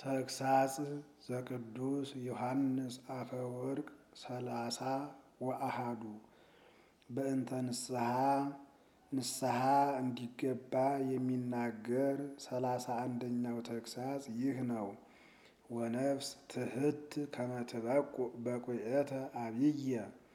ተግሳጽ ዘቅዱስ ዮሐንስ አፈወርቅ ሰላሳ ወአሃዱ በእንተ ንስሐ ንስሐ እንዲገባ የሚናገር ሰላሳ አንደኛው ተግሳጽ ይህ ነው። ወነፍስ ትህት ከመትበቁ በቁየተ አብየ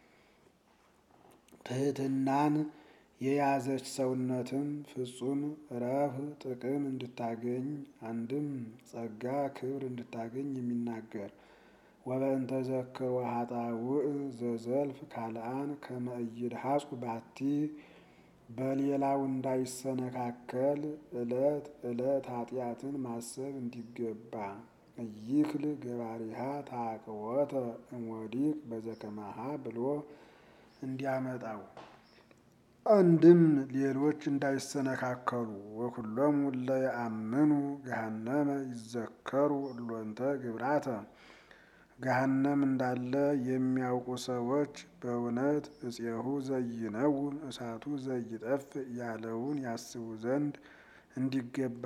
ትህትናን የያዘች ሰውነትም ፍጹም ረፍ ጥቅም እንድታገኝ አንድም ጸጋ ክብር እንድታገኝ የሚናገር ወበእንተ ዘክር ወኃጣውእ ዘዘልፍ ካልአን ከመ ኢይድሐጹ ባቲ በሌላው እንዳይሰነካከል ዕለት ዕለት ኃጢአትን ማሰብ እንዲገባ እይክል ገባሪሃ ታቅወተ እምወዲቅ በዘከማሃ ብሎ እንዲያመጣው አንድም ሌሎች እንዳይሰነካከሉ ወኩሎሙ እለ የአምኑ ገሃነመ ይዘከሩ እሎንተ ግብራተ ገሃነም እንዳለ የሚያውቁ ሰዎች በእውነት እፄሁ ዘይነውም እሳቱ ዘይጠፍ ያለውን ያስቡ ዘንድ እንዲገባ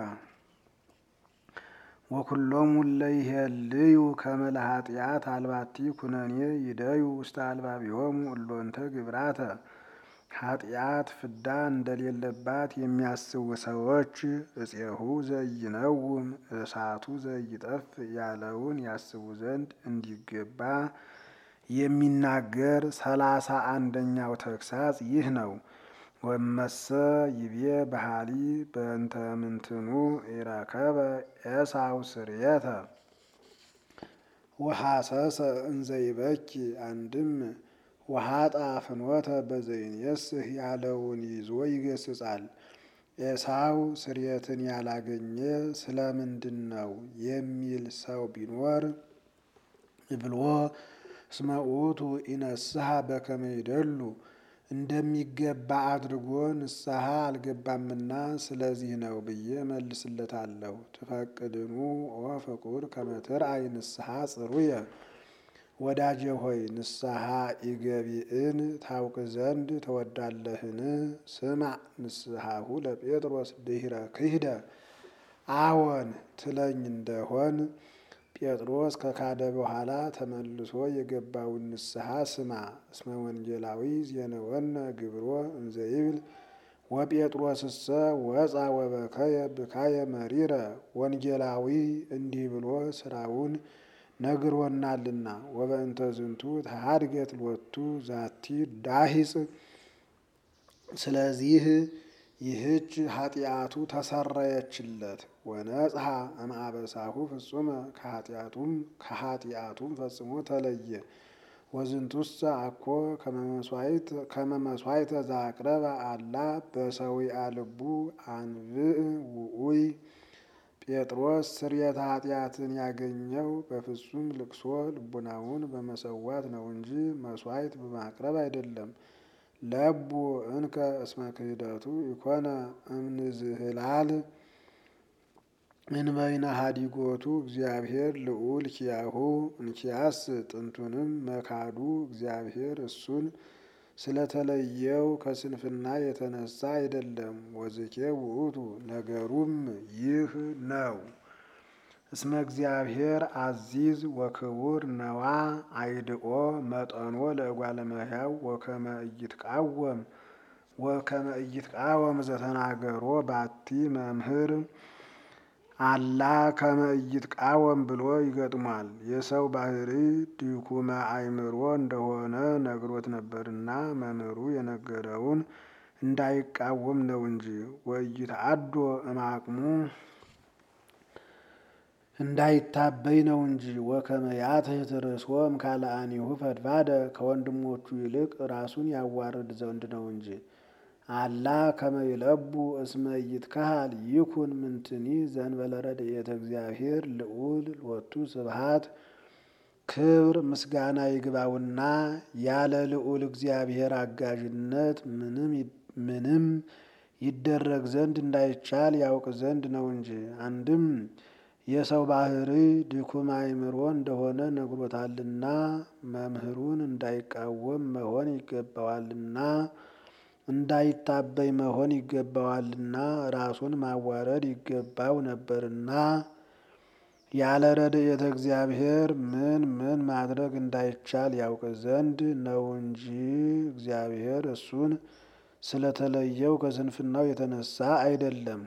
ወኩሎሙ እለ ይሄልዩ ከመ ለኃጢአት አልባቲ ኩነኔ ይደዩ ውስተ አልባቢሆሙ እሎንተ ግብራተ ኃጢአት ፍዳ እንደሌለባት የሚያስቡ ሰዎች እፄሁ ዘይነውም እሳቱ ዘይጠፍ ያለውን ያስቡ ዘንድ እንዲገባ የሚናገር ሰላሳ አንደኛው ተግሳጽ ይህ ነው። ወመሰ ይቤ ባህሊ በእንተ ምንትኑ ኢረከበ ኤሳው ስርየተ ወሐሰሰ እንዘይበኪ አንድም ወኃጣ ፍኖተ በዘይንየስህ ያለውን ይዞ ይገስጻል። ኤሳው ስርየትን ያላገኘ ስለምንድን ነው የሚል ሰው ቢኖር ብሎ እስመ ውእቱ ኢነስሐ በከመ ይደሉ እንደሚገባ አድርጎ ንስሐ አልገባምና ስለዚህ ነው ብዬ መልስለታለሁ። ትፈቅድኑ ኦ ፍቁር ከመ ትርአይ ንስሐ ጽሩየ ወዳጄ ሆይ ንስሐ ኢገቢእን ታውቅ ዘንድ ተወዳለህን? ስማዕ ንስሐሁ ለጴጥሮስ ድኅረ ክህደ አዎን ትለኝ እንደሆን ጴጥሮስ ከካደ በኋላ ተመልሶ የገባውን ንስሐ ስማ። እስመ ወንጌላዊ ዜነወነ ግብሮ እንዘይብል ወጴጥሮስሰ ወፃ ወበከየ ብካየ መሪረ ወንጌላዊ እንዲህ ብሎ ስራውን ነግሮናልና። ወበእንተ ዝንቱ ተሃድገት ሎቱ ዛቲ ዳሂጽ ስለዚህ ይህች ኃጢአቱ ተሰረየችለት። ወነጽሐ እምአበሳሁ ፍጹመ ከኃጢአቱም ከኃጢአቱም ፈጽሞ ተለየ። ወዝንቱሰ አኮ ከመ መሥዋዕተ ዘአቅረበ አላ በሰዊአ ልቡ አንብዕ ውኡይ ጴጥሮስ ስርየተ ኃጢአትን ያገኘው በፍጹም ልቅሶ ልቡናውን በመሰዋት ነው እንጂ መሥዋዕት በማቅረብ አይደለም። ለቡ እንከ እስመ ክህደቱ ኢኮነ እምንዝህላል እንበይነ ሀዲጎቱ እግዚአብሔር ልዑል ኪያሁ እንኪያስ ጥንቱንም መካዱ እግዚአብሔር እሱን ስለተለየው ከስንፍና የተነሳ አይደለም። ወዝኬ ውእቱ ነገሩም ይህ ነው። እስመ እግዚአብሔር አዚዝ ወክቡር ነዋ አይድኦ መጠኖ ለእጓለ እመሕያው ወከመ ኢይትቃወም ወከመ ኢይትቃወም ዘተናገሮ ባቲ መምህር አላ ከመ ኢይትቃወም ብሎ ይገጥሟል። የሰው ባህሪ ድኩመ አእምሮ እንደሆነ ነግሮት ነበርና መምህሩ የነገረውን እንዳይቃወም ነው እንጂ ወኢይትዓዶ እምአቅሙ እንዳይታበይ ነው እንጂ ወከመ ያትሕት ርእሶም ካልአኒሁ ፈድፋደ ከወንድሞቹ ይልቅ ራሱን ያዋርድ ዘንድ ነው እንጂ። አላ ከመ ይለቡ እስመ ኢይትከሃል ይኩን ምንትኒ ዘእንበለ ረድኤተ እግዚአብሔር ልዑል ሎቱ ስብሐት ክብር ምስጋና ይግባውና ያለ ልዑል እግዚአብሔር አጋዥነት ምንም ይደረግ ዘንድ እንዳይቻል ያውቅ ዘንድ ነው እንጂ። አንድም የሰው ባህሪ ድኩም አእምሮ እንደሆነ ነግሮታልና መምህሩን እንዳይቃወም መሆን ይገባዋልና እንዳይታበይ መሆን ይገባዋልና ራሱን ማዋረድ ይገባው ነበርና ያለ ረድኤተ እግዚአብሔር ምን ምን ማድረግ እንዳይቻል ያውቅ ዘንድ ነው እንጂ እግዚአብሔር እሱን ስለተለየው ከስንፍናው የተነሳ አይደለም።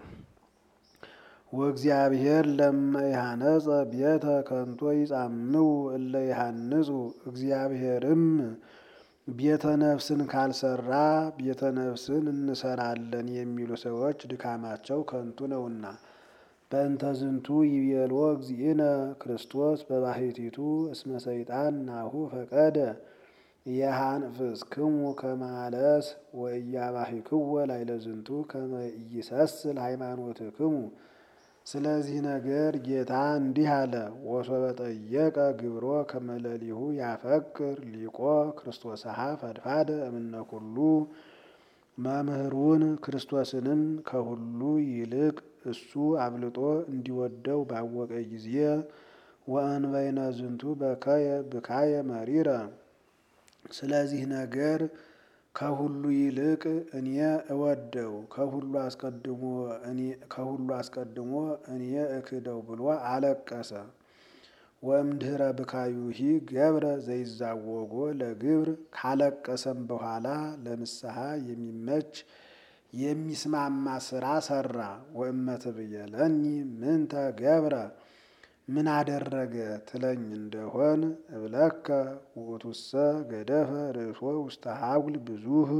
ወእግዚአብሔር ለመ ይሃነጸ ቤተ ከንቶ ይጻምው እለ ይሃንጹ እግዚአብሔርም ቤተ ነፍስን ካልሰራ ቤተ ነፍስን እንሰራለን የሚሉ ሰዎች ድካማቸው ከንቱ ነውና። በእንተ ዝንቱ ይቤሎ እግዚእነ ክርስቶስ በባሕቲቱ እስመ ሰይጣን ናሁ ፈቀደ የሃንፍስክሙ ከማለስ ወኢያባሂክዎ ላዕለ ዝንቱ ከመ ኢይሰስል ሃይማኖትክሙ። ስለዚህ ነገር ጌታ እንዲህ አለ። ወሶበ ጠየቀ ግብሮ ከመ ለሊሁ ያፈቅር ሊቆ ክርስቶስሃ ፈድፋደ እምነ ኩሉ መምህሩን ክርስቶስንም ከሁሉ ይልቅ እሱ አብልጦ እንዲወደው ባወቀ ጊዜ ወእንበይነ ዝንቱ በከየ ብካየ መሪረ። ስለዚህ ነገር ከሁሉ ይልቅ እኔ እወደው ከሁሉ አስቀድሞ ከሁሉ አስቀድሞ እኔ እክደው ብሎ አለቀሰ። ወእምድኅረ ብካዩሂ ገብረ ዘይዛወጎ ለግብር ካለቀሰም በኋላ ለንስሐ የሚመች የሚስማማ ስራ ሰራ። ወእመትብየለኒ ምንተ ገብረ ምን አደረገ ትለኝ እንደሆን እብለከ ውእቱሰ ገደፈ ርእሶ ውስተ ሀጉል ብዙህ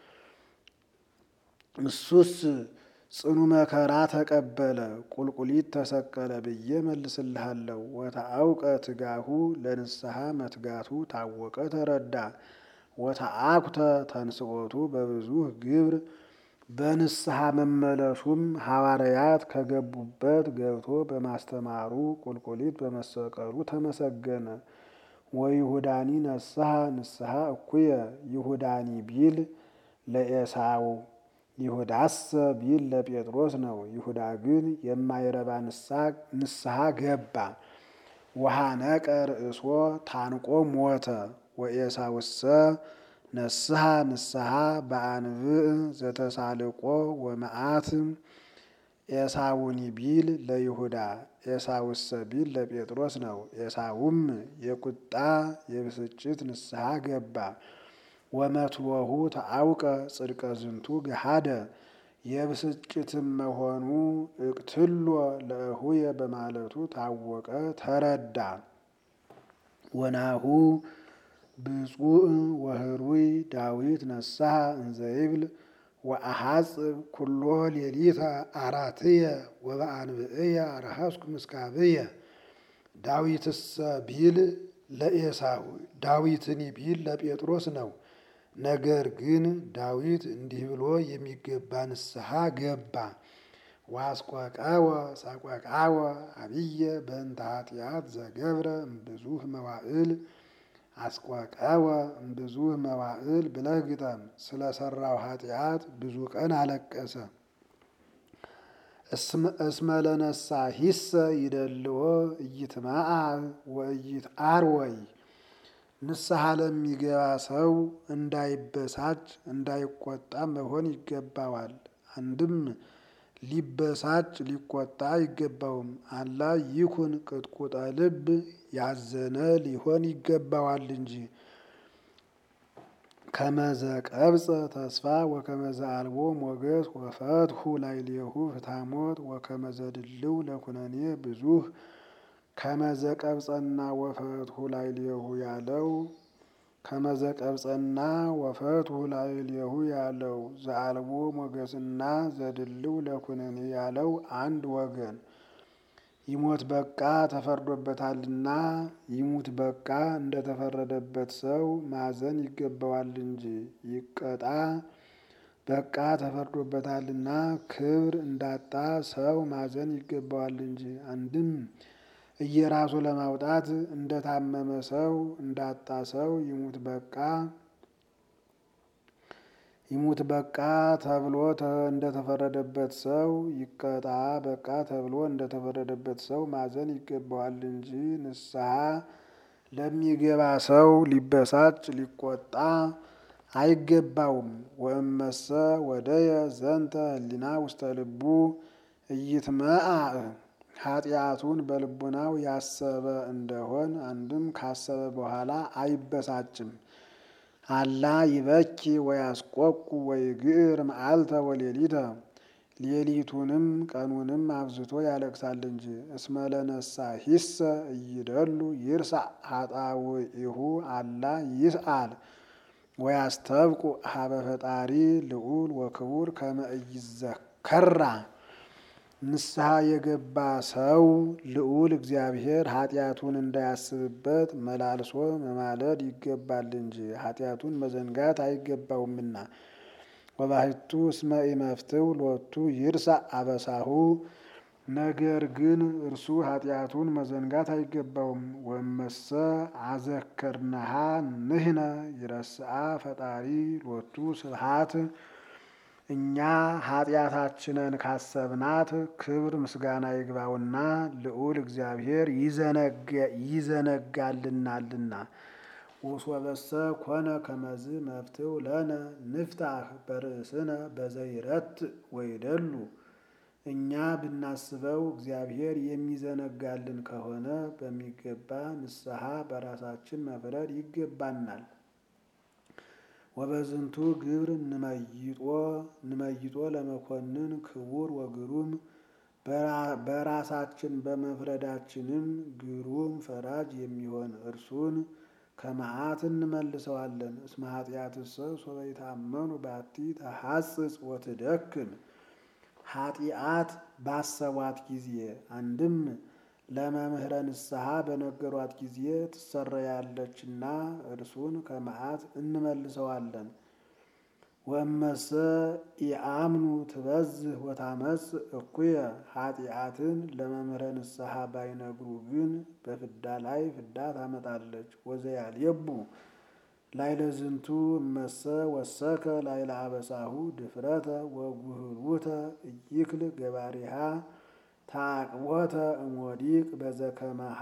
እሱስ ጽኑ መከራ ተቀበለ ቁልቁሊት ተሰቀለ ብዬ መልስልሃለሁ። ወተአውቀ ትጋሁ ለንስሐ መትጋቱ ታወቀ ተረዳ። ወተአኩተ ተንስኦቱ በብዙህ ግብር በንስሐ መመለሱም ሐዋርያት ከገቡበት ገብቶ በማስተማሩ ቁልቁሊት በመሰቀሉ ተመሰገነ። ወይሁዳኒ ነስሐ ንስሐ እኩየ ይሁዳኒ ቢል ለኤሳው ይሁዳሰ ቢል ለጴጥሮስ ነው። ይሁዳ ግን የማይረባ ንስሐ ገባ። ወሐነቀ ርእሶ ታንቆ ሞተ። ወኤሳውሰ ነስሐ ንስሐ በአንብዕ ዘተሳልቆ ወመዓት ኤሳውኒ ቢል ለይሁዳ ኤሳውሰ ቢል ለጴጥሮስ ነው። ኤሳውም የቁጣ የብስጭት ንስሐ ገባ። ወመትሎሁ ተአውቀ ጽድቀ ዝንቱ ገሃደ የብስጭትም መሆኑ እቅትሎ ለእሁየ በማለቱ ታወቀ ተረዳ። ወናሁ ብፁዕ ወህሩይ ዳዊት ነስሐ እንዘይብል ወአሐጽብ ኩሎ ሌሊተ አራትየ ወበአንብዕየ አርሐስኩ ምስካብየ ዳዊትሰ ቢል ለኤሳው ዳዊትኒ ቢል ለጴጥሮስ ነው። ነገር ግን ዳዊት እንዲህ ብሎ የሚገባ ንስሐ ገባ። ዋስቆቃወ ሳቆቃወ አብየ በእንተ ኃጢአት ዘገብረ እምብዙህ መዋዕል አስቆቃወ እምብዙህ መዋዕል ብለህ ግጠም። ስለ ሠራው ኃጢአት ብዙ ቀን አለቀሰ። እስመ ለነሳሂሰ ይደልዎ ኢይትመዓ ወኢይትዓርወይ ንስሐ ለሚገባ ሰው እንዳይበሳጭ እንዳይቆጣ መሆን ይገባዋል። አንድም ሊበሳጭ ሊቆጣ አይገባውም። አላ ይኩን ቅጥቁጠ ልብ ያዘነ ሊሆን ይገባዋል እንጂ። ከመዘ ቀብፀ ተስፋ ወከመዘ አልቦ ሞገስ ወፈትሁ ላዕሌሁ ፍትሐሞት ወከመዘ ድልው ለኩነኔ ብዙህ ከመዘ ቀብፀና ወፈትሁ ላዕሌሁ ያለው ከመዘ ቀብፀና ወፈትሁ ላዕሌሁ ያለው ዘአልቦ ሞገስና ዘድልው ለኩነኔ ያለው አንድ ወገን ይሞት በቃ ተፈርዶበታልና ይሙት በቃ እንደተፈረደበት ሰው ማዘን ይገባዋል እንጂ ይቀጣ በቃ ተፈርዶበታልና ክብር እንዳጣ ሰው ማዘን ይገባዋል እንጂ። አንድም እየራሱ ለማውጣት እንደታመመ ሰው እንዳጣ ሰው ይሙት በቃ ይሙት በቃ ተብሎ እንደተፈረደበት ሰው ይቀጣ በቃ ተብሎ እንደተፈረደበት ሰው ማዘን ይገባዋል እንጂ ንስሐ ለሚገባ ሰው ሊበሳጭ ሊቆጣ አይገባውም። ወእመሰ ወደየ ዘንተ ህሊና ውስተ ልቡ ኢይትመዓ ኃጢአቱን በልቡናው ያሰበ እንደሆን አንድም ካሰበ በኋላ አይበሳጭም። አላ ይበኪ ወያስቆቁ ወይግር መዓልተ ወሌሊተ ሌሊቱንም ቀኑንም አብዝቶ ያለቅሳል እንጂ። እስመ ለነሳሂሰ እይደሉ ይርሳዕ ኃጣውኢሁ አላ ይስአል ወያስተብቁ ሀበ ፈጣሪ ልዑል ወክቡር ከመ ኢይዘከራ ንስሐ የገባ ሰው ልዑል እግዚአብሔር ኃጢአቱን እንዳያስብበት መላልሶ መማለድ ይገባል እንጂ ኃጢአቱን መዘንጋት አይገባውምና። ወባሕቱ እስመ ኢመፍትው ሎቱ ይርሳዕ አበሳሁ ነገር ግን እርሱ ኃጢአቱን መዘንጋት አይገባውም። ወመሰ አዘከርናሃ ንሕነ ይረስዓ ፈጣሪ ሎቱ ስብሐት እኛ ኃጢአታችንን ካሰብናት ክብር ምስጋና ይግባውና ልዑል እግዚአብሔር ይዘነጋልናልና። ወሶበሰ ኮነ ከመዝ መፍትው ለነ ንፍታህ በርእስነ በዘይረት ወይደሉ እኛ ብናስበው እግዚአብሔር የሚዘነጋልን ከሆነ በሚገባ ንስሐ በራሳችን መፍረድ ይገባናል። ወበዝንቱ ግብር ንመይጦ ንመይጦ ለመኮንን ክቡር ወግሩም በራሳችን በመፍረዳችንም ግሩም ፈራጅ የሚሆን እርሱን ከመዓት እንመልሰዋለን። እስመ ኃጢአትሰ ሶበ ይታመኑ ባቲ ተሐጽጽ ወትደክም ኃጢአት ባሰቧት ጊዜ አንድም ለመምህረ ንስሐ በነገሯት ጊዜ ትሰረያለችና እርሱን ከመዓት እንመልሰዋለን። ወእመሰ ኢአምኑ ትበዝህ ወታመጽ እኩየ ኃጢአትን ለመምህረ ንስሐ ባይነግሩ ግን በፍዳ ላይ ፍዳ ታመጣለች። ወዘያልየቡ ላይለ ዝንቱ እመሰ ወሰከ ላይለ አበሳሁ ድፍረተ ወጉህሉተ እይክል ገባሪሃ ታቅቦተ እሞዲቅ በዘከመሃ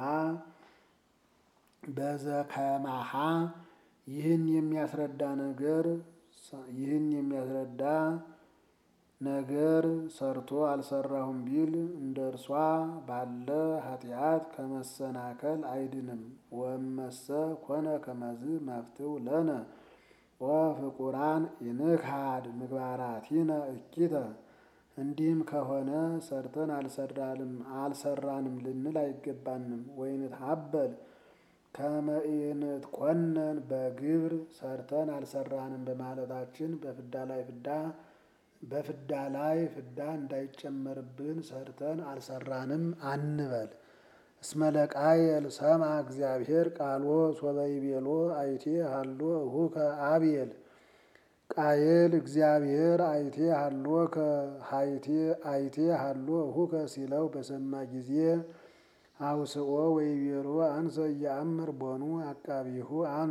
በዘከማሃ ይህን የሚያስረዳ ነገር ይህን የሚያስረዳ ነገር ሰርቶ አልሰራሁም ቢል እንደ እርሷ ባለ ኃጢአት ከመሰናከል አይድንም። ወመሰ ኮነ ከመዝ መፍትው ለነ ወፍቁራን ኢንክሃድ ምግባራቲነ እኪተ እንዲህም ከሆነ ሰርተን አልሰራንም ልንል አይገባንም። ወይንትሀበል ከመ ኢንትኮነን በግብር ሰርተን አልሰራንም በማለታችን በፍዳ ላይ ፍዳ በፍዳ ላይ ፍዳ እንዳይጨመርብን ሰርተን አልሰራንም አንበል። እስመ ለቃየል ሰምዐ እግዚአብሔር ቃሎ ሶበ ይቤሎ አይቴ ሀሎ እሁከ አብየል ቃየል እግዚአብሔር አይቴ ሀሎ ከሀይቴ አይቴ ሀሎ እሁከ ሲለው በሰማ ጊዜ አውስኦ ወይቤሎ አንሰ እያአምር ቦኑ አቃቢሁ አነ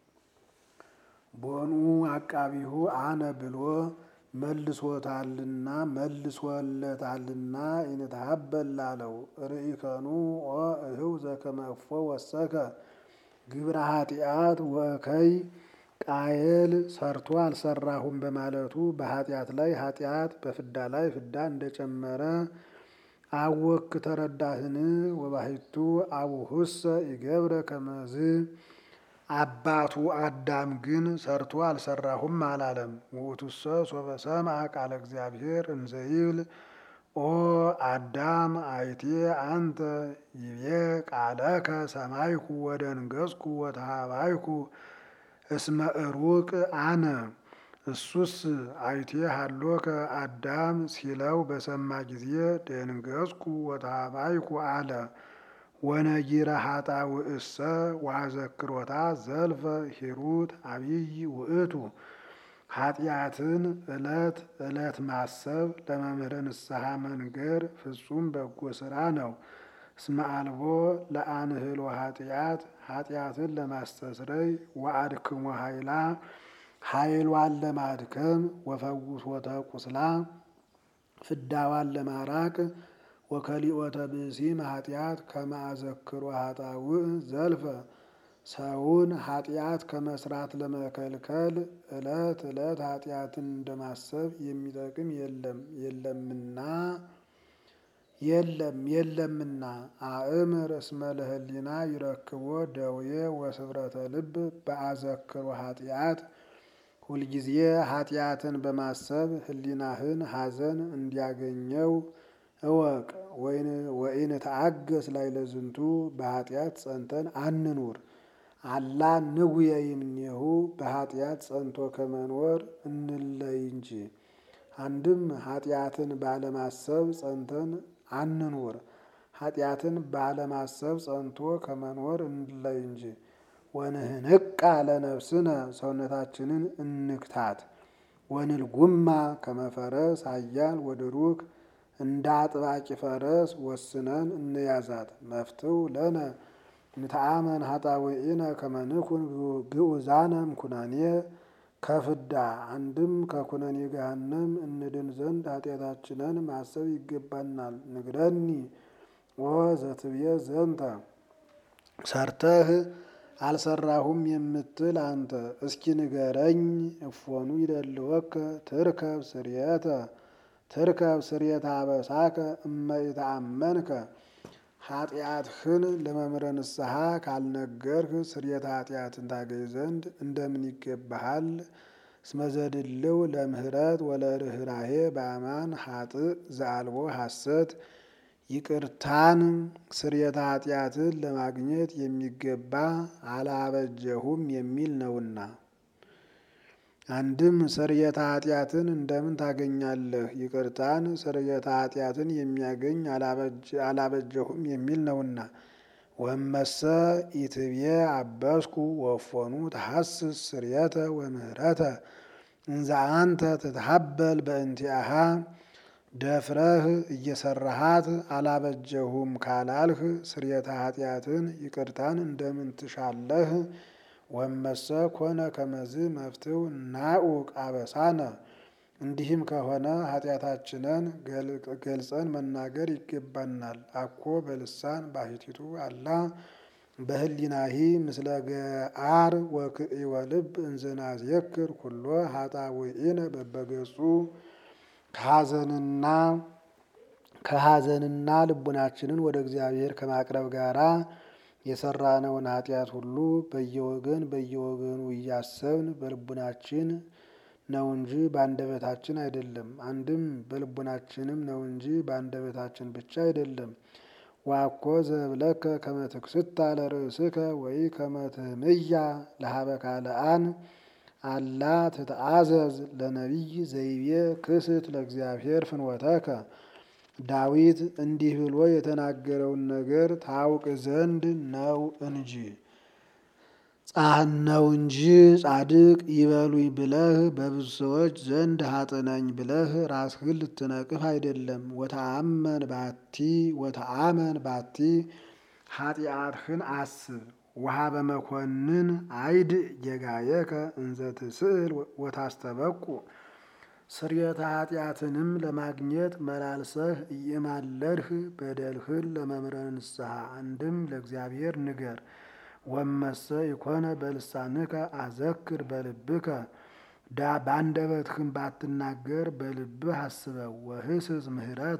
ቦኑ አቃቢሁ አነ ብሎ መልሶታልና መልሶለታልና ኢንትሀበል ላለው ርኢከኑ ኦ እህው ዘከመ እፎ ወሰከ ግብረ ኃጢአት ወከይ ቃየል ሰርቶ አልሰራሁም በማለቱ በኃጢአት ላይ ኃጢአት በፍዳ ላይ ፍዳ እንደጨመረ አወክ ተረዳህን? ወባሕቱ አቡሁሰ ይገብረ ከመዝ አባቱ አዳም ግን ሰርቶ አልሰራሁም አላለም። ውእቱሰ ሶበ ሰምዐ ቃለ እግዚአብሔር እንዘይብል ኦ አዳም አይቴ አንተ ይቤ ቃለከ ሰማይኩ ወደንገጽኩ ወተሃባይኩ እስመ እሩቅ አነ እሱስ አይቴ ሀሎከ አዳም ሲለው በሰማ ጊዜ ደንገጽኩ ወተሃባይኩ አለ። ወነጊረ ኃጣውእሰ ወአዘክሮታ ዘልፈ ሂሩት አብይ ውእቱ ኃጢአትን ዕለት ዕለት ማሰብ ለመምህረ ንስሐ መንገር ፍጹም በጎ ሥራ ነው። እስመ አልቦ ለአንህሎ ኃጢአት ኃጢአትን ለማስተስረይ ወአድክሞ ኃይላ ኃይሏን ለማድከም ወፈውሶተ ቁስላ ፍዳዋን ለማራቅ ወከሊኦተ ብእሲም ኃጢአት ከማዘክሮ ኃጣውእ ዘልፈ ሰውን ኃጢአት ከመስራት ለመከልከል ዕለት ዕለት ኃጢአትን እንደማሰብ የሚጠቅም የለም የለምና የለም የለምና አእምር እስመ ለህሊና ይረክቦ ደዌ ወስብረተ ልብ በአዘክሮ ኃጢአት ሁልጊዜ ኃጢአትን በማሰብ ህሊናህን ሐዘን እንዲያገኘው እወቅ። ወይን ተአገስ ላይ ለዝንቱ በኃጢአት ጸንተን አንኑር አላ ንጉየ ይምኔሁ በኃጢአት ጸንቶ ከመኖር እንለይ እንጂ። አንድም ኃጢአትን ባለማሰብ ጸንተን አንኑር ኃጢአትን ባለማሰብ ጸንቶ ከመኖር እንለይ እንጂ። ወንህንቃ ለነፍስነ ሰውነታችንን እንክታት። ወንልጉማ ከመፈረስ ኃያል ወድሩክ እንደ አጥባቂ ፈረስ ወስነን እንያዛት። መፍትው ለነ ንተአመን ኃጣውኢነ ከመንኩን ግዑዛነም ኩነኔ ከፍዳ አንድም ከኩነኔ ገሃነም እንድን ዘንድ ኃጢአታችንን ማሰብ ይገባናል። ንግረኒ ኦ ዘትብየ ዘንተ ሰርተህ አልሰራሁም የምትል አንተ እስኪ ንገረኝ። እፎኑ ይደልወከ ትርከብ ስርየተ ትርከብ ስርየተ አበሳከ እመ ኢተአመንከ ኃጢአትህን ለመምረ ንስሐ ካልነገርህ ስርየተ ኃጢአትን ታገኝ ዘንድ እንደምን ይገባሃል? እስመዘድልው ለምህረት ወለርኅራሄ በአማን ሀጥእ ዘአልቦ ሐሰት ይቅርታን ስርየተ ኃጢአትን ለማግኘት የሚገባ አላበጀሁም የሚል ነውና። አንድም ስርየተ ኃጢአትን እንደምን ታገኛለህ? ይቅርታን ስርየተ ኃጢአትን የሚያገኝ አላበጀሁም የሚል ነውና። ወመሰ ኢትብየ አበስኩ ወፎኑ ተሐስስ ስርየተ ወምህረተ እንዘ አንተ ትትሀበል በእንቲአሃ ደፍረህ እየሰራሃት አላበጀሁም ካላልህ ስርየተ ኃጢአትን ይቅርታን እንደምን ትሻለህ? ወመሰ ኮነ ከመዝ መፍትው ናኡቅ አበሳነ እንዲህም ከሆነ ኃጢአታችንን ገልጸን መናገር ይገባናል። አኮ በልሳን ባሕቲቱ አላ በህሊናሂ ምስለ ገአር ወክእወ ልብ እንዘናዝየክር ኩሎ ኃጣውኢነ በበገጹ ከሐዘንና ከሐዘንና ልቡናችንን ወደ እግዚአብሔር ከማቅረብ ጋራ የሰራነውን ኃጢአት ሁሉ በየወገን በየወገኑ እያሰብን በልቡናችን ነው እንጂ በአንደበታችን አይደለም። አንድም በልቡናችንም ነው እንጂ በአንደበታችን ብቻ አይደለም። ዋኮ ዘብለከ ከመ ትክስታ ለርእስከ ወይ ከመ ትህምያ ለሀበ ካልአን አላ ትትአዘዝ ለነቢይ ዘይቤ ክስት ለእግዚአብሔር ፍንወተከ። ዳዊት እንዲህ ብሎ የተናገረውን ነገር ታውቅ ዘንድ ነው እንጂ ነው እንጂ ጻድቅ ይበሉኝ ብለህ በብዙ ሰዎች ዘንድ ሀጥነኝ ብለህ ራስህን ልትነቅፍ አይደለም። ወተአመን ባቲ ወተአመን ባቲ ኃጢአትህን አስብ። ውሃ በመኮንን አይድ ጌጋየከ እንዘ ትስእል ወታስተበቁ ስርየተ ኃጢአትንም ለማግኘት መላልሰህ እየማለድህ በደልህን ለመምረ ንስሐ አንድም ለእግዚአብሔር ንገር። ወመሰ ይኮነ በልሳንከ አዘክር በልብከ ዳ በአንደበትህም ባትናገር በልብህ አስበው። ወህስስ ምህረተ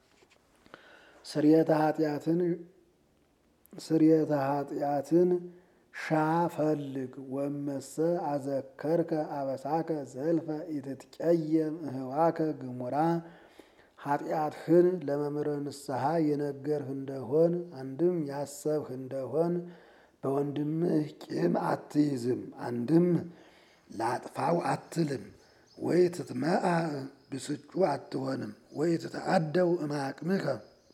ስርየተ ኃጢአትን ስርየተ ኃጢአትን ሻ ፈልግ። ወመሰ አዘከርከ አበሳከ ዘልፈ ኢትትቀየም እህዋከ ግሙራ ኃጢአትህን ለመምረ ንስሐ የነገርህ እንደሆን አንድም ያሰብህ እንደሆን በወንድምህ ቂም አትይዝም። አንድም ላጥፋው አትልም። ወይ ትትመአ ብስጩ አትሆንም። ወይ ትተአደው እማቅምከ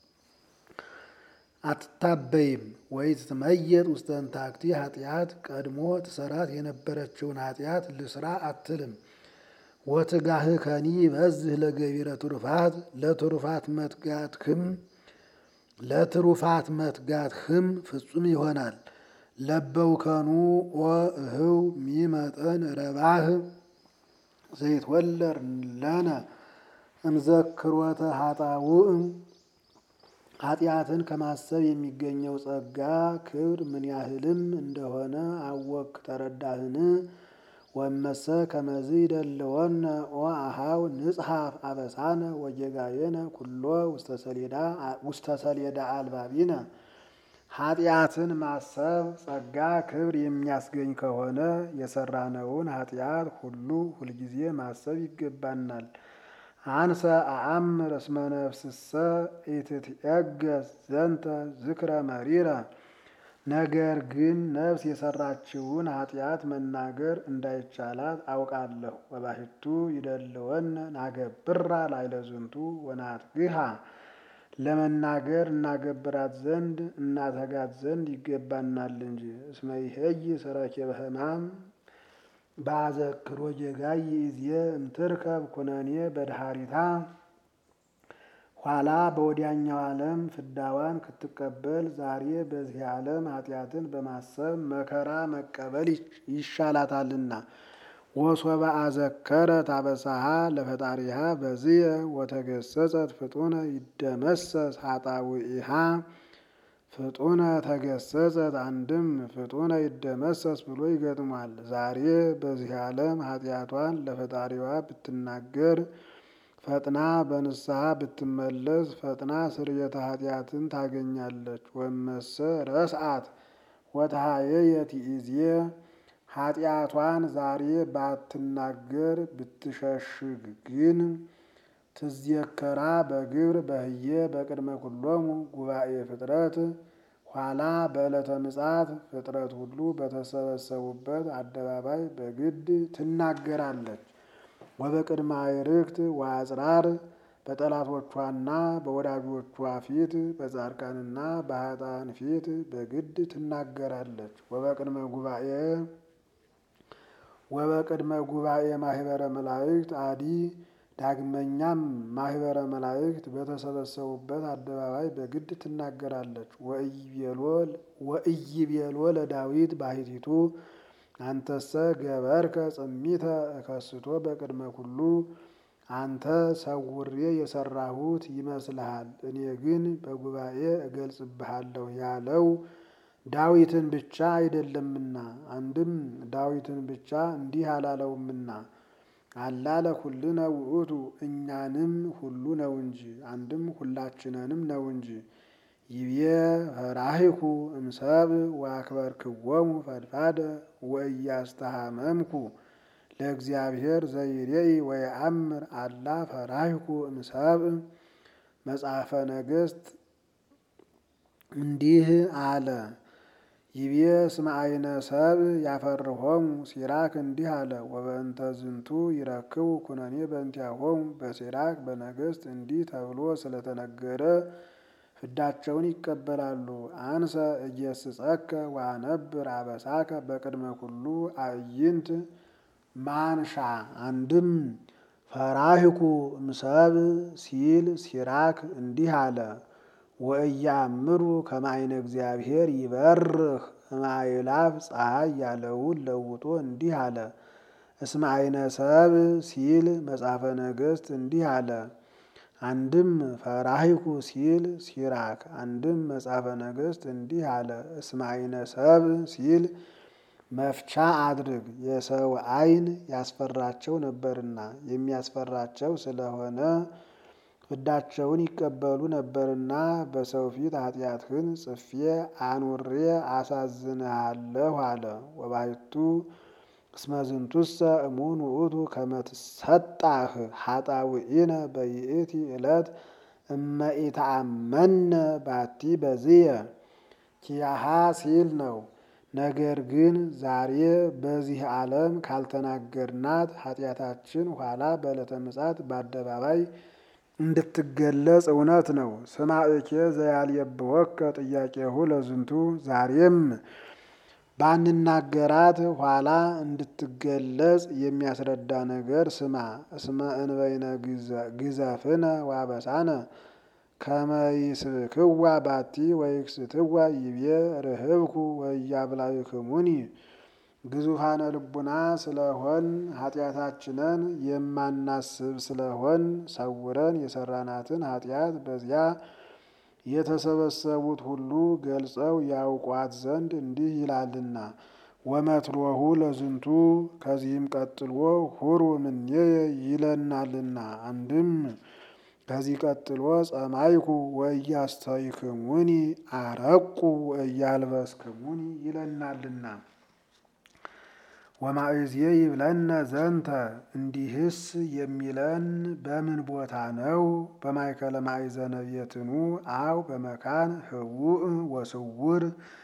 አትታበይም። ወይ ትትመየጥ ውስተ እንታክቲ ኃጢአት ቀድሞ ትሰራት የነበረችውን ኃጢአት ልስራ አትልም። ወትጋህ ከኒ በዝህ ለገቢረ ትሩፋት ለትሩፋት መትጋትህም ለትሩፋት መትጋትህም ፍጹም ይሆናል። ለበውከኑ ወእህው ሚመጠን ረባህ ዘይትወለድ ለነ እምዘክሮተ ኃጣውእ ኃጢአትን ከማሰብ የሚገኘው ጸጋ ክብር ምን ያህልም እንደሆነ አወክ ተረዳህን? ወመሰ ከመዝ ይደልወነ ኦ አሃው ንጽሐፍ አበሳነ ወጌጋየነ ኩሎ ውስተ ሰሌዳ አልባቢነ ኃጢአትን ማሰብ ጸጋ ክብር የሚያስገኝ ከሆነ የሰራነውን ኃጢአት ሁሉ ሁልጊዜ ማሰብ ይገባናል። አንሰ አአምር እስመ ነፍስሰ ኢትትዔገስ ዘንተ ዝክረ መሪረ። ነገር ግን ነፍስ የሰራችውን ኃጢአት መናገር እንዳይቻላት አውቃለሁ። ወባሕቱ ይደልወነ ናገብራ ላዕለ ዝንቱ ወናትግሃ ለመናገር እናገብራት ዘንድ እናተጋት ዘንድ ይገባናል እንጂ። እስመ ይሄይ ሰረኬበ ሕማም በአዘክሮ ጌጋይ ይእዜ እምትርከብ ኩነኔ በድሃሪታ ኋላ በወዲያኛው ዓለም ፍዳዋን ክትቀበል ዛሬ በዚህ ዓለም ኃጢአትን በማሰብ መከራ መቀበል ይሻላታልና። ወሶበ አዘከረ ታበሳሃ ለፈጣሪሃ በዝየ ወተገሰጸት ፍጡነ ይደመሰስ ኃጣውኢሃ ፍጡነ ተገሰጸት አንድም ፍጡነ ይደመሰስ ብሎ ይገጥሟል። ዛሬ በዚህ ዓለም ኃጢአቷን ለፈጣሪዋ ብትናገር ፈጥና በንስሐ ብትመለስ ፈጥና ስርየተ ኃጢአትን ታገኛለች። ወመሰ ረስአት ወተሃየየት ይእዜ ኃጢአቷን ዛሬ ባትናገር ብትሸሽግ ግን ትዝየከራ በግብር በህየ በቅድመ ኩሎሙ ጉባኤ ፍጥረት ኋላ በዕለተ ምጽአት ፍጥረት ሁሉ በተሰበሰቡበት አደባባይ በግድ ትናገራለች። ወበቅድመ አዕርክት ወአጽራር በጠላቶቿና በወዳጆቿ ፊት በጻድቃንና በኃጥአን ፊት በግድ ትናገራለች። ወበቅድመ ጉባኤ ወበቅድመ ጉባኤ ማህበረ መላእክት አዲ ዳግመኛም ማህበረ መላእክት በተሰበሰቡበት አደባባይ በግድ ትናገራለች። ወኢይቤሎ ለዳዊት ባሕቲቱ አንተሰ ገበርከ ጽሚተ እከስቶ በቅድመ ኩሉ አንተ ሰውሬ የሰራሁት ይመስልሃል፣ እኔ ግን በጉባኤ እገልጽብሃለሁ ያለው ዳዊትን ብቻ አይደለምና፣ አንድም ዳዊትን ብቻ እንዲህ አላለውምና አላለ ኩልነ ውእቱ እኛንም ሁሉ ነው እንጂ፣ አንድም ሁላችንንም ነው እንጂ። ይቤ ፈራሂኩ እምሰብ ወአክበርክዎሙ ፈድፋደ ወኢያስተሃመምኩ ለእግዚአብሔር ዘይሬኢ ወየአምር አላ ፈራሂኩ እምሰብ። መጽሐፈ ነገሥት እንዲህ አለ። ይቤ እስመ አይነ ሰብ ያፈርሆሙ ሲራክ እንዲህ አለ። ወበእንተ ዝንቱ ይረክቡ ኩነኔ በእንቲአሆሙ በሲራክ በነገሥት እንዲህ ተብሎ ስለተነገረ ፍዳቸውን ይቀበላሉ። አንሰ እየስጸከ ወአነብር አበሳከ በቅድመ ኩሉ አዕይንት ማንሻ አንድም ፈራሂኩ እምሰብ ሲል ሲራክ እንዲህ አለ። ወእያምሩ ከማይነ እግዚአብሔር ይበርህ እማይላፍ ፀሐይ ያለውን ለውጦ እንዲህ አለ። እስመ አይነ ሰብ ሲል መጽሐፈ ነገሥት እንዲህ አለ። አንድም ፈራሂኩ ሲል ሲራክ፣ አንድም መጽሐፈ ነገሥት እንዲህ አለ። እስመ አይነ ሰብ ሲል መፍቻ አድርግ የሰው አይን ያስፈራቸው ነበርና የሚያስፈራቸው ስለሆነ ፍዳቸውን ይቀበሉ ነበርና በሰው ፊት ኃጢአትህን ጽፌ አኑሬ አሳዝንሃለሁ አለ። ወባሕቱ እስመ ዝንቱሰ እሙን ውእቱ ከመ ትሰጣህ ኃጣውኢነ በይእቲ ዕለት እመ ኢተአመነ ባቲ በዝየ ኪያሃ ሲል ነው። ነገር ግን ዛሬ በዚህ ዓለም ካልተናገርናት ኃጢአታችን ኋላ በዕለተ ምጽአት በአደባባይ እንድትገለጽ እውነት ነው። ስማዕኬ ዘያልየብወከ ጥያቄሁ ለዝንቱ ዛሬም ባንናገራት ኋላ እንድትገለጽ የሚያስረዳ ነገር ስማ። እስመ እንበይነ ግዘፍነ ዋበሳነ ከመ ይስብክዋ ባቲ ወይክስትዋ ይቤ ርህብኩ ወያብላይክሙኒ ግዙፋነ ልቡና ስለሆን ኃጢአታችንን የማናስብ ስለሆን ሰውረን የሰራናትን ኃጢአት በዚያ የተሰበሰቡት ሁሉ ገልጸው ያውቋት ዘንድ እንዲህ ይላልና። ወመትሮሁ ለዝንቱ ከዚህም ቀጥሎ ሁሩ እምኔየ ይለናልና። አንድም ከዚህ ቀጥሎ ጸማይኩ ወኢያስተይክሙኒ አረቁ ወኢያልበስክሙኒ ይለናልና። ወማእዝየ ይብለነ ዘንተ እንዲህስ የሚለን በምን ቦታ ነው? በማእከለ ማእዘነ ቤትኑ አው በመካን ህቡእ ወስውር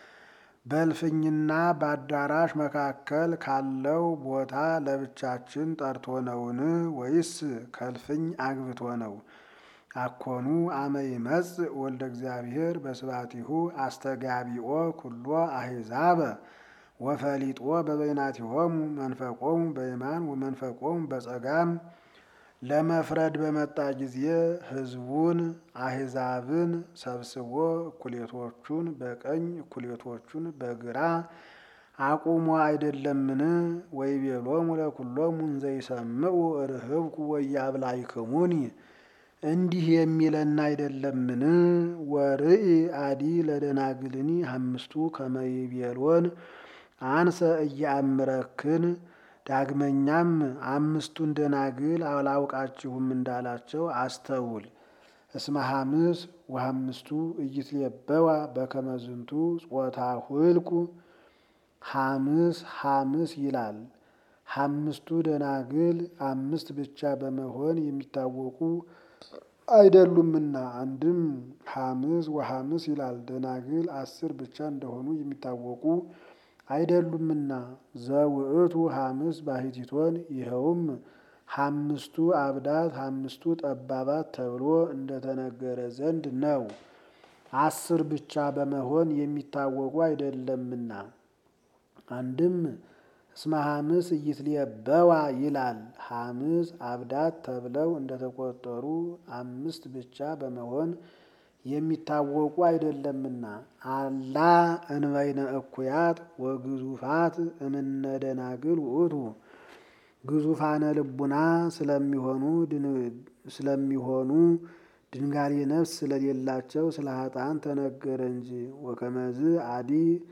በእልፍኝና በአዳራሽ መካከል ካለው ቦታ ለብቻችን ጠርቶ ነውን? ወይስ ከእልፍኝ አግብቶ ነው? አኮኑ አመ ይመጽእ ወልደ እግዚአብሔር በስባቲሁ አስተጋቢኦ ኩሎ አሕዛበ ወፈሊጦ በበይናቲሆሙ መንፈቆሙ በየማን ወመንፈቆሙ በጸጋም ለመፍረድ በመጣ ጊዜ ሕዝቡን አሕዛብን ሰብስቦ እኩሌቶቹን በቀኝ እኩሌቶቹን በግራ አቁሞ አይደለምን? ወይቤሎሙ ለኩሎሙ እንዘ ይሰምዑ ርህብኩ ወያብላይክሙኒ እንዲህ የሚለን አይደለምን? ወርኢ አዲ ለደናግልኒ አምስቱ ከመይቤሎን አንሰ እያአምረክን ዳግመኛም አምስቱን ደናግል አላውቃችሁም እንዳላቸው አስተውል። እስመ ሐምስ ወሐምስቱ ኢይትሌበዋ በከመ ዝንቱ ጾታ ሁልቁ ሐምስ ሐምስ ይላል። አምስቱ ደናግል አምስት ብቻ በመሆን የሚታወቁ አይደሉምና። አንድም ሐምስ ወሐምስ ይላል። ደናግል አስር ብቻ እንደሆኑ የሚታወቁ አይደሉምና። ዘውእቱ ሐምስ ባሕቲቶን ይኸውም አምስቱ አብዳት አምስቱ ጠባባት ተብሎ እንደተነገረ ዘንድ ነው። አስር ብቻ በመሆን የሚታወቁ አይደለምና። አንድም እስመ ሐምስ ኢይትሌበዋ ይላል። ሐምስ አብዳት ተብለው እንደተቆጠሩ አምስት ብቻ በመሆን የሚታወቁ አይደለምና። አላ እንበይነ እኩያት ወግዙፋት እምነ ደናግል ውእቱ ግዙፋነ ልቡና ስለሚሆኑ ስለሚሆኑ ድንጋሌ ነፍስ ስለሌላቸው ስለ ኃጥአን ተነገረ እንጂ። ወከመዝ አዲ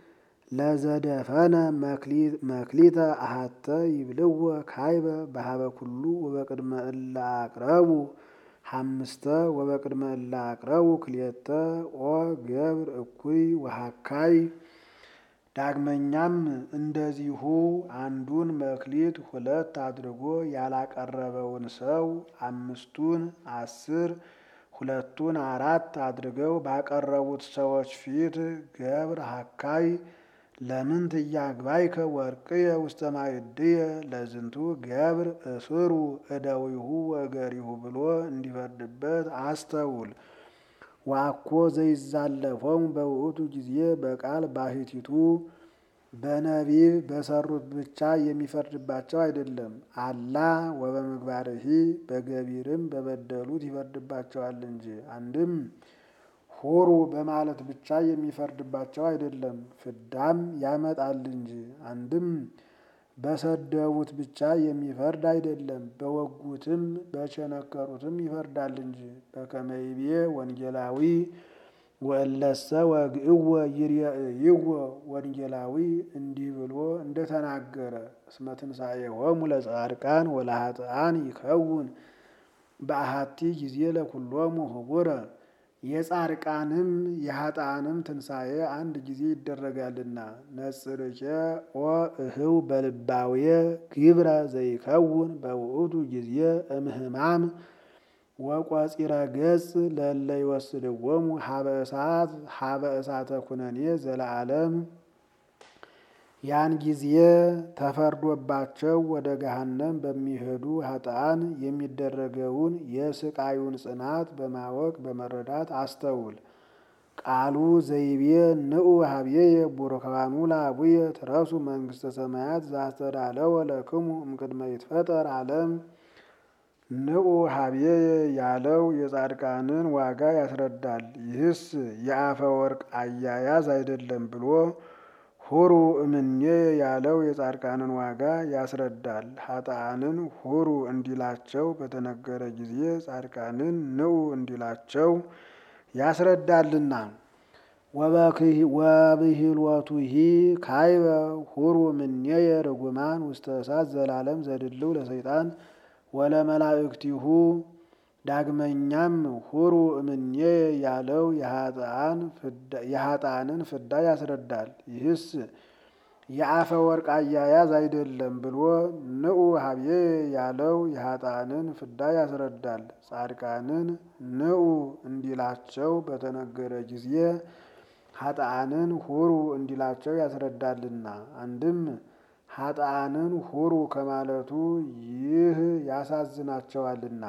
ለዘደፈነ መክሊተ አሃተ ይብልዎ ካይበ በሀበ ኩሉ ወበቅድመ እለ አቅረቡ ሐምስተ ወበቅድመ እለ አቅረቡ ክልኤተ ኦ ገብር እኩይ ወሃካይ። ዳግመኛም እንደዚሁ አንዱን መክሊት ሁለት አድርጎ ያላቀረበውን ሰው አምስቱን አስር ሁለቱን አራት አድርገው ባቀረቡት ሰዎች ፊት ገብር ሃካይ ለምን ትያግባይከ ወርቅየ ውስተ ማዕድየ ለዝንቱ ገብር እስሩ እደዊሁ ወገሪሁ ብሎ እንዲፈርድበት አስተውል። ዋኮ ዘይዛለፎሙ በውእቱ ጊዜ በቃል ባሕቲቱ በነቢብ በሰሩት ብቻ የሚፈርድባቸው አይደለም። አላ ወበምግባርሂ በገቢርም በበደሉት ይፈርድባቸዋል እንጂ። አንድም ሁሩ በማለት ብቻ የሚፈርድባቸው አይደለም፣ ፍዳም ያመጣል እንጂ። አንድም በሰደቡት ብቻ የሚፈርድ አይደለም፣ በወጉትም በቸነከሩትም ይፈርዳል እንጂ። በከመ ይቤ ወንጌላዊ ወእለሰ ወግእወ ይርየእይዎ ወንጌላዊ እንዲህ ብሎ እንደተናገረ እስመ ትንሣኤሆሙ ለጻድቃን ወለኃጥአን ይከውን በአሐቲ ጊዜ ለኩሎሙ ህቡረ የጻድቃንም የኃጥአንም ትንሣኤ አንድ ጊዜ ይደረጋልና። ነጽርኬ ኦ እህው በልባውየ ግብረ ዘይከውን በውእቱ ጊዜ እምህማም ወቆፂረ ገጽ ለለ ይወስድዎሙ ሀበ እሳት ሀበ እሳተ ኩነኔ ዘለዓለም ያን ጊዜ ተፈርዶባቸው ወደ ገሃነም በሚሄዱ ኃጥአን የሚደረገውን የስቃዩን ጽናት በማወቅ በመረዳት አስተውል። ቃሉ ዘይቤ ንዑ ሀብዬየ ቡሩካኑ ለአቡየ ትረሱ መንግሥተ ሰማያት ዘአስተዳለወ ለክሙ እምቅድመ ይትፈጠር ዓለም። ንዑ ሀብዬየ ያለው የጻድቃንን ዋጋ ያስረዳል። ይህስ የአፈ ወርቅ አያያዝ አይደለም ብሎ ሁሩ እምኔ ያለው የጻድቃንን ዋጋ ያስረዳል። ኃጥአንን ሁሩ እንዲላቸው በተነገረ ጊዜ ጻድቃንን ንዑ እንዲላቸው ያስረዳልና። ወብሂልወቱሂ ካይበ ሁሩ ምኔየ ርጉማን ውስተ እሳት ዘላለም ዘድልው ለሰይጣን ወለመላእክቲሁ። ዳግመኛም ሁሩ እምኔ ያለው የኃጥአንን ፍዳ ያስረዳል። ይህስ የአፈ ወርቅ አያያዝ አይደለም ብሎ ንዑ ሀብዬ ያለው የኃጥአንን ፍዳ ያስረዳል። ጻድቃንን ንዑ እንዲላቸው በተነገረ ጊዜ ኃጥአንን ሁሩ እንዲላቸው ያስረዳልና። አንድም ኃጥአንን ሁሩ ከማለቱ ይህ ያሳዝናቸዋልና።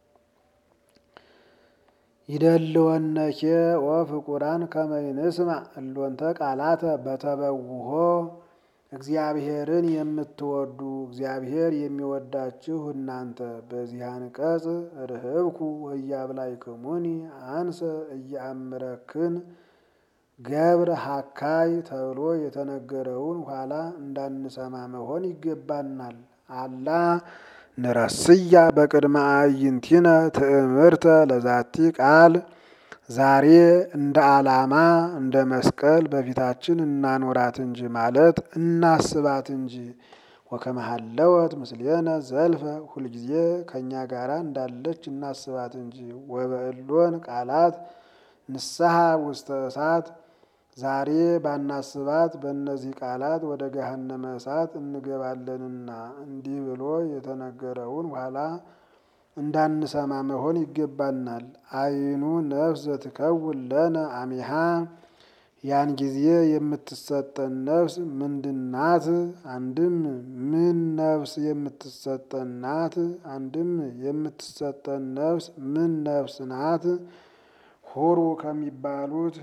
ይደልወነኬ ወፍቁራን ከመ ይንስማ እሎንተ ቃላተ በተበውሆ እግዚአብሔርን የምትወዱ እግዚአብሔር የሚወዳችሁ እናንተ በዚህ አንቀጽ ርህብኩ ወያብላይክሙኒ አንሰ እያምረክን ገብር ሀካይ ተብሎ የተነገረውን ኋላ እንዳንሰማ መሆን ይገባናል። አላ ንረስያ በቅድመ አዕይንቲነ ትእምርተ ለዛቲ ቃል ዛሬ እንደ ዓላማ እንደ መስቀል በፊታችን እናኖራት እንጂ ማለት እናስባት እንጂ። ወከመሃለወት ምስሌነ ዘልፈ ሁልጊዜ ከእኛ ጋራ እንዳለች እናስባት እንጂ። ወበእሎን ቃላት ንስሐ ውስተ እሳት ዛሬ ባናስባት በእነዚህ ቃላት ወደ ገሃነመ እሳት እንገባለንና እንዲህ ብሎ የተነገረውን ኋላ እንዳንሰማ መሆን ይገባናል። አይኑ ነፍስ ዘትከውን ለነ አሚሃ ያን ጊዜ የምትሰጠን ነፍስ ምንድናት? አንድም ምን ነፍስ የምትሰጠን ናት? አንድም የምትሰጠን ነፍስ ምን ነፍስ ናት? ሁሩ ከሚባሉት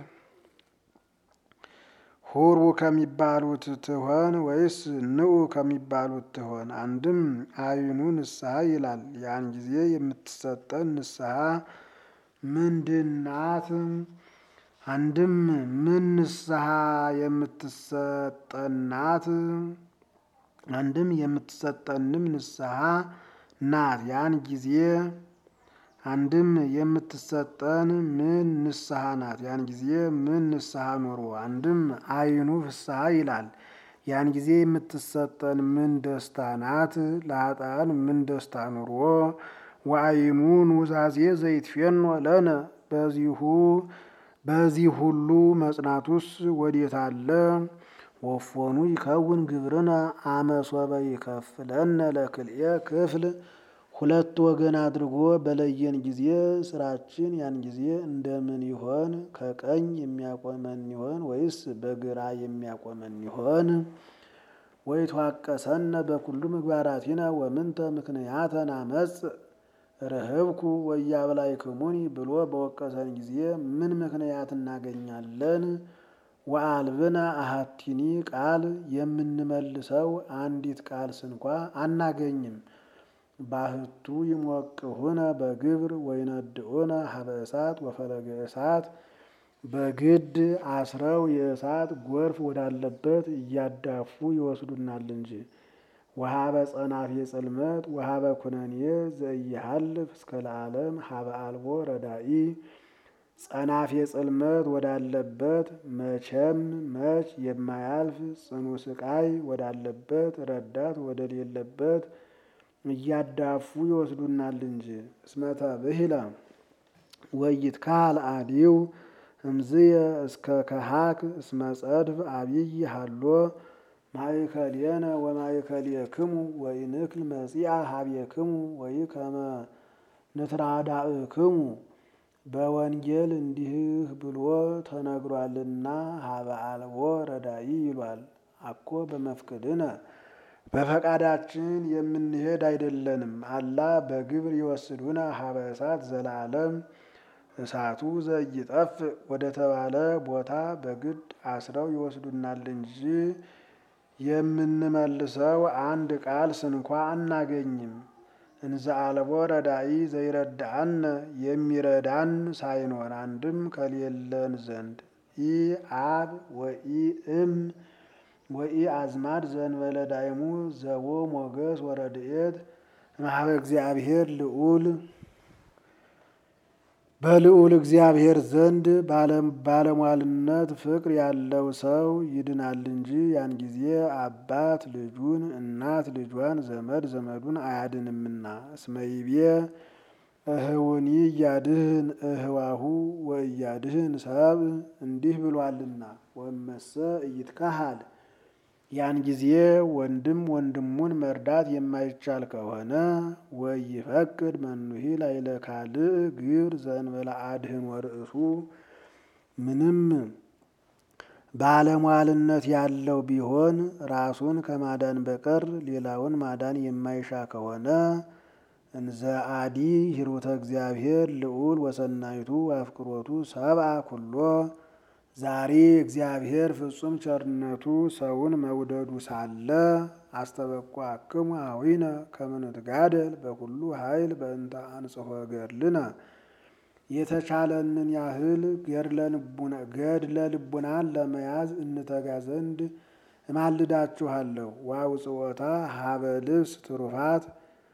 ሁሩ ከሚባሉት ትሆን ወይስ ንዑ ከሚባሉት ትሆን? አንድም አይኑ ንስሐ ይላል። ያን ጊዜ የምትሰጠን ንስሐ ምንድናት? አንድም ምን ንስሐ የምትሰጠናት? አንድም የምትሰጠንም ንስሐ ናት። ያን ጊዜ አንድም የምትሰጠን ምን ንስሐ ናት? ያን ጊዜ ምን ንስሐ ኑሮ? አንድም አይኑ ፍስሐ ይላል። ያን ጊዜ የምትሰጠን ምን ደስታ ናት? ለኃጥአን ምን ደስታ ኑሮ? ወአይኑ ኑዛዜ ዘይትፌኖ ለነ በዚሁ በዚህ ሁሉ መጽናቱስ ወዴት አለ? ወፎኑ ይከውን ግብርነ አመሶበ ይከፍለነ ለክልኤ ክፍል ሁለት ወገን አድርጎ በለየን ጊዜ ስራችን ያን ጊዜ እንደምን ይሆን? ከቀኝ የሚያቆመን ይሆን ወይስ በግራ የሚያቆመን ይሆን? ወይትዋቀሰነ በኩሉ ምግባራቲነ ወምንተ ምክንያተ ናመጽ ርህብኩ ወያብላይክሙኒ ብሎ በወቀሰን ጊዜ ምን ምክንያት እናገኛለን? ወአልብነ አሃቲኒ ቃል የምንመልሰው አንዲት ቃል ስንኳ አናገኝም። ባህቱ ይሞቅሁነ በግብር ወይነድኡነ ሀበ እሳት ወፈለገ እሳት በግድ አስረው የእሳት ጎርፍ ወዳለበት እያዳፉ ይወስዱናል እንጂ። ወሀበ ጸናፌ ጽልመት ወሀበ ኩነኔ ዘኢይሃልፍ እስከ ለዓለም ሀበ አልቦ ረዳኢ ጸናፌ ጽልመት ወዳለበት መቼም መች የማያልፍ ጽኑ ስቃይ ወዳለበት ረዳት ወደሌለበት እያዳፉ ይወስዱናል እንጂ። እስመተ ብሂለ ወይትካል አዲው እምዝየ እስከ ከሃክ እስመ ጸድፍ አብይ ሃሎ ማእከሌነ ወማእከሌክሙ ወኢንክል መጺአ ሀቤክሙ ወኢከመ ንትራዳእክሙ በወንጌል እንዲህ ብሎ ተነግሯልና ሀበ አልቦ ረዳኢ ይሏል። አኮ በመፍቅድነ በፈቃዳችን የምንሄድ አይደለንም። አላ በግብር ይወስዱነ ሀበ እሳት ዘለዓለም እሳቱ ዘይጠፍ ወደ ተባለ ቦታ በግድ አስረው ይወስዱናል እንጂ የምንመልሰው አንድ ቃል ስንኳ አናገኝም። እንዘ አልቦ ረዳኢ ዘይረዳአነ የሚረዳን ሳይኖር አንድም ከሌለን ዘንድ ኢ አብ ወኢ እም ወኢ አዝማድ ዘንበለ ዳይሙ ዘቦ ሞገስ ወረድኤት እምኀበ እግዚአብሔር ልዑል በልዑል እግዚአብሔር ዘንድ ባለሟልነት ፍቅር ያለው ሰው ይድናል እንጂ ያን ጊዜ አባት ልጁን፣ እናት ልጇን፣ ዘመድ ዘመዱን አያድንምና። እስመይቤ እህውኒ እያድህን እህዋሁ ወእያድህን ሰብ እንዲህ ብሏልና። ወመሰ እይትካሃል ያን ጊዜ ወንድም ወንድሙን መርዳት የማይቻል ከሆነ ወይፈቅድ መኑሂ ላዕለ ካልእ ግብር ዘእንበለ አድህን ወርእሱ ምንም ባለሟልነት ያለው ቢሆን ራሱን ከማዳን በቀር ሌላውን ማዳን የማይሻ ከሆነ እንዘ አዲ ሂሩተ እግዚአብሔር ልዑል ወሰናይቱ አፍቅሮቱ ሰብአ ኩሎ ዛሬ እግዚአብሔር ፍጹም ቸርነቱ ሰውን መውደዱ ሳለ አስተበቋክሙ አዊነ ከመንትጋደል በኩሉ ኃይል በእንተ አንጽሖ ገድልነ የተቻለንን ያህል ገድለ ልቡናን ለመያዝ እንተጋ ዘንድ እማልዳችኋለሁ። ዋውጽወታ ሀበ ልብስ ትሩፋት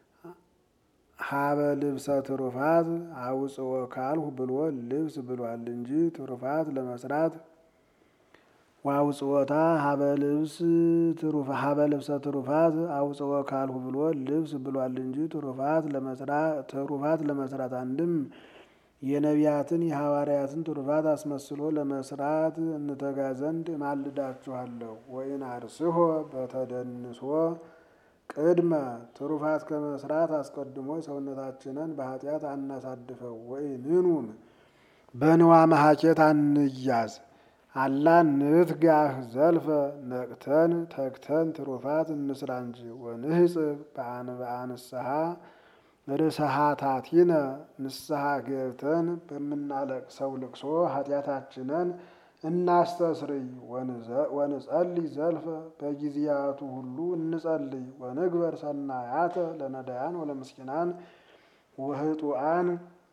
ሀበ ልብሰ ትሩፋት አውጽኦ ካልሁ ብሎ ልብስ ብሏል እንጂ ትሩፋት ለመስራት ዋውጽወታ ሀበ ልብስ ሀበ ልብሰ ትሩፋት አውጽኦ ካልሁ ብሎ ልብስ ብሏል እንጂ ትሩፋት ለመስራት ትሩፋት ለመስራት አንድም የነቢያትን የሐዋርያትን ትሩፋት አስመስሎ ለመስራት እንተጋ ዘንድ እማልዳችኋለሁ። ወይን አርስሆ በተደንሶ ቅድመ ትሩፋት ከመስራት አስቀድሞ ሰውነታችንን በኃጢአት አናሳድፈው። ወይንኑም በንዋ መሀኬት አንያዝ አላ ንትጋህ ዘልፈ ነቅተን ተግተን ትሩፋት እንስራ እንጂ ወንህጽብ በአንስሐ ርስሃታቲነ ንስሐ ገብተን በምናለቅሰው ልቅሶ ኃጢአታችንን እናስተስርይ። ወንጸልይ ዘልፈ በጊዜያቱ ሁሉ እንጸልይ። ወንግበር ሰናያተ ለነዳያን ወለምስኪናን ወህጡአን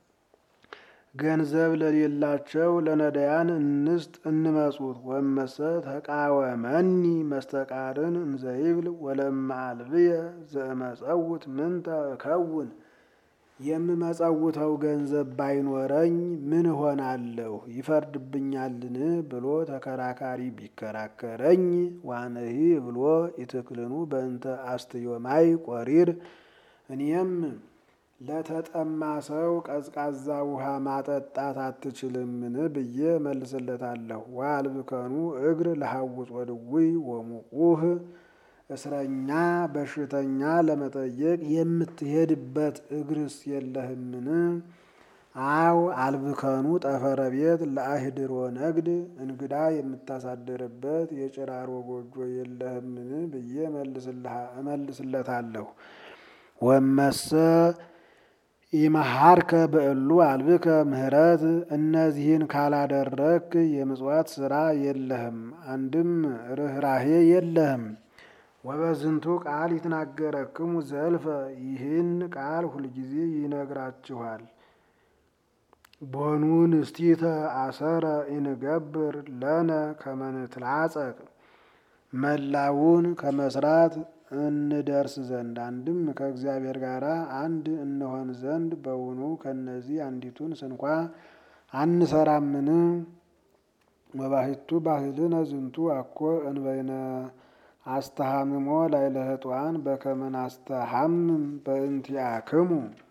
ገንዘብ ለሌላቸው ለነዳያን እንስጥ እንመጹት። ወመሰ ተቃወመኒ መስተቃርን እንዘይብል ወለማ አልብየ ዘመጸውት ምንተ እከውን የምመጸውተው ገንዘብ ባይኖረኝ ምን እሆናለሁ ይፈርድብኛልን ብሎ ተከራካሪ ቢከራከረኝ ዋነሂ ብሎ ይትክልኑ በእንተ አስትዮማይ ቆሪር እኔም ለተጠማ ሰው ቀዝቃዛ ውሃ ማጠጣት አትችልምን ብዬ መልስለታለሁ። ዋልብከኑ እግር ለሐውፅ ወድውይ ወሙቁህ እስረኛ በሽተኛ ለመጠየቅ የምትሄድበት እግርስ የለህምን? አው አልብከኑ ጠፈረ ቤት ለአህድሮ ነግድ እንግዳ የምታሳድርበት የጭራሮ ጎጆ የለህምን ብዬ እመልስለታለሁ። ወመሰ ኢመሃርከ በእሉ አልብከ ምህረት እነዚህን ካላደረክ የምጽዋት ስራ የለህም፣ አንድም ርኅራሄ የለህም። ወበዝንቱ ቃል ይትናገረክሙ ዘልፈ ይህን ቃል ሁልጊዜ ይነግራችኋል። ቦኑ ንስቲተ አሰረ ኢንገብር ለነ ከመንትላጸቅ መላውን ከመስራት እንደርስ ዘንድ አንድም ከእግዚአብሔር ጋር አንድ እንሆን ዘንድ በውኑ ከነዚህ አንዲቱን ስንኳ አንሰራምን? ወባሕቱ ባህልነ ዝንቱ አኮ እንበይነ አስተሃምሞ ላዕለ ኅጡአን በከመ ናስተሃምም በእንቲአክሙ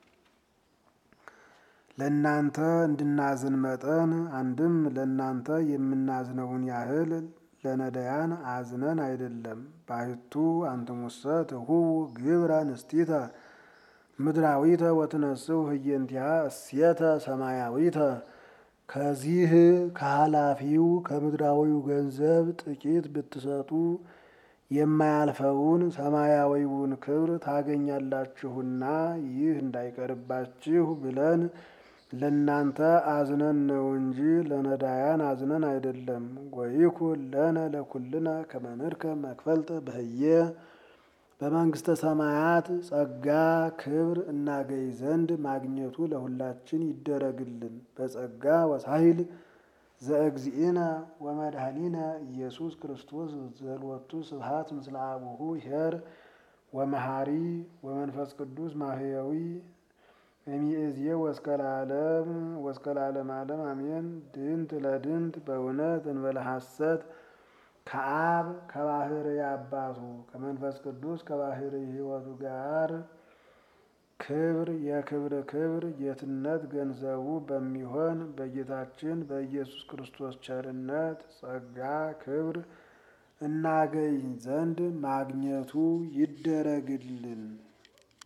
ለእናንተ እንድናዝን መጠን አንድም ለእናንተ የምናዝነውን ያህል ለነዳያን አዝነን አይደለም። ባሕቱ አንትሙሰ ትሁቡ ግብረ ንስቲተ ምድራዊተ ወትነስው ህየንቲሃ እሴተ ሰማያዊተ ከዚህ ከኃላፊው ከምድራዊው ገንዘብ ጥቂት ብትሰጡ የማያልፈውን ሰማያዊውን ክብር ታገኛላችሁና ይህ እንዳይቀርባችሁ ብለን ለእናንተ አዝነን ነው እንጂ ለነዳያን አዝነን አይደለም። ወይኩን ለነ ለኩልነ ከመ ንርከብ መክፈልተ በህየ በመንግስተ ሰማያት ጸጋ ክብር እናገኝ ዘንድ ማግኘቱ ለሁላችን ይደረግልን። በጸጋ ወሳይል ዘእግዚእነ ወመድኃኒነ ኢየሱስ ክርስቶስ ዘልወቱ ስብሐት ምስለ አቡሁ ኄር ወመሐሪ ወመንፈስ ቅዱስ ማህየዊ እሚእዜ ወስከ ለዓለም ወስከ ለዓለም ዓለም አሜን። ድንት ለድንት በእውነት እንበለ ሐሰት ከአብ ከባሕርይ አባቱ ከመንፈስ ቅዱስ ከባሕርይ ሕይወቱ ጋር ክብር የክብር ክብር ጌትነት ገንዘቡ በሚሆን በጌታችን በኢየሱስ ክርስቶስ ቸርነት ጸጋ ክብር እናገኝ ዘንድ ማግኘቱ ይደረግልን።